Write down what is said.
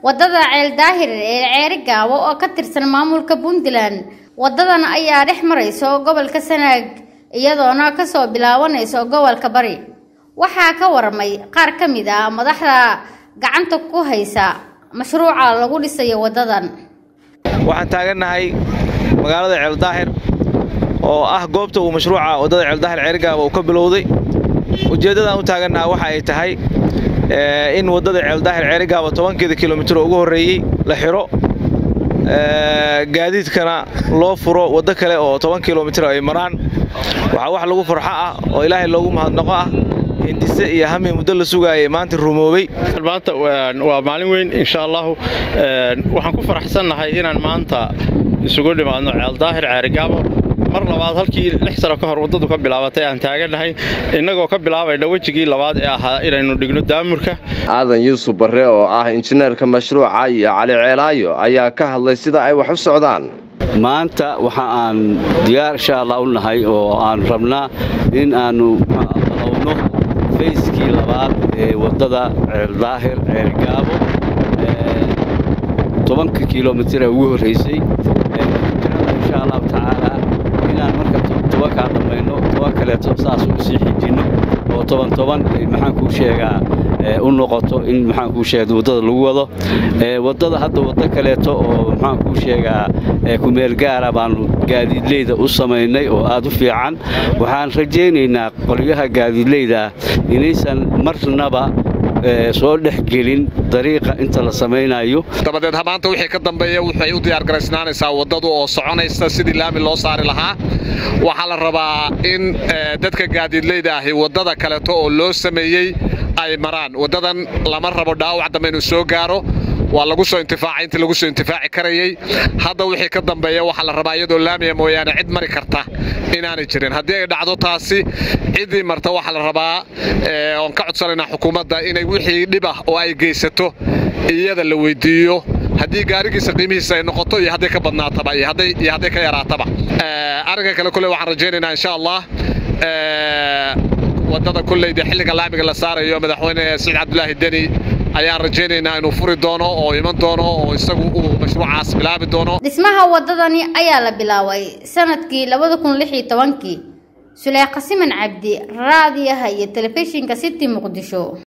wadada ceel daahir ee ceeri gaabo oo ka tirsan maamulka puntland wadadan ayaa dhex marayso gobolka sanaag iyadoona kasoo bilaabanayso gobolka bari waxaa ka waramay qaar ka mid ah madaxda gacanta ku haysa mashruuca lagu dhisayo wadadan waxaan taagannahay magaalada ceeldaahir oo ah goobta uu mashruuca waddada ceeldaahir ceerigaaba uu ka bilowday ujeeddadaan u taagannaha waxa ay tahay in waddada ceeldaahir ceerigaaba tobankeeda kilomitir ugu horreeyey la xidho gaadiidkana loo furo waddo kale oo toban kilomitir ay maraan waxaa wax lagu farxo ah oo ilaahay loogu mahadnaqo ah hindise iyo hami muddo la sugaayay maanta rumoobay maanta waa maalin weyn insha allahu waxaan ku faraxsannahay inaan maanta isugu dhimaadno ceeldaahir ceerigaabo mar labaad halkii lix sano ka hor waddadu ka bilaabatay aan taagannahay innagoo ka bilaabayna wejigii labaad ee ahaa inaynu dhigno daamurka aadan yuusuf barre oo ah injineerka mashruuca iyo cali ceelaayo ayaa ka hadlay sida ay wax u socdaan maanta waxa aan diyaar insha allah u nahay oo aan rabnaa in aannu balowno fayskii labaad ee waddada ceeldaahir ceerigaabo tobanka kilomitir ee ugu horraysay insha allahu tacaala inaan marka tobankaa dhammayno toban kaleeto saas u sii xijinno oo toban toban maxaan kuu sheegaa u noqoto in maxaan kuu sheega waddada lagu wado waddada hadda waddo kaleeto oo maxaan kuu sheegaa kumeel gaara baannu gaadiidleyda u samaynay oo aad u fiican waxaan rajaynaynaa qolyaha gaadiidleyda inaysan marnaba soo dhex gelin dariiqa inta la samaynayo dabadeed maanta wixii ka dambeeya waxay u diyaargaraysnaanaysaa waddadu oo soconaysa sidii laami loo saari lahaa waxaa la rabaa in dadka gaadiidleyda ahi waddada kaleeto oo loo sameeyey ay maraan waddadan lama rabo dhaawac dambe inuu soo gaaro waa lagu soo intifaacay intii lagu soo intifaaci karayey hadda wixii ka dambeeya waxaa la rabaa iyadoo laamiya mooyaane cid mari karta inaanay jirin haddii ay dhacdo taasi ciddii marta waxaa la rabaa oon ka codsanaynaa xukuumadda inay wixii dhib ah oo ay geysato iyada la weydiiyo haddii gaarigiisa qiimihiisa ay noqoto iyo hadday ka badnaataba iyo hadday ka yaraataba arrinka kale kule waxaan rajaynaynaa insha allah waddada kulleyda xilliga laamiga la saarayo madaxweyne saciid cabdulaahi deni ayaan rajaynaynaa inuu furi doono oo iman doono oo isagu uu mashruucaas bilaabi doono dhismaha waddadani ayaa la bilaabay sanadkii labada kun lix iyo tobankii suleekha siman cabdi raadiyaha iyo telefishinka city muqdisho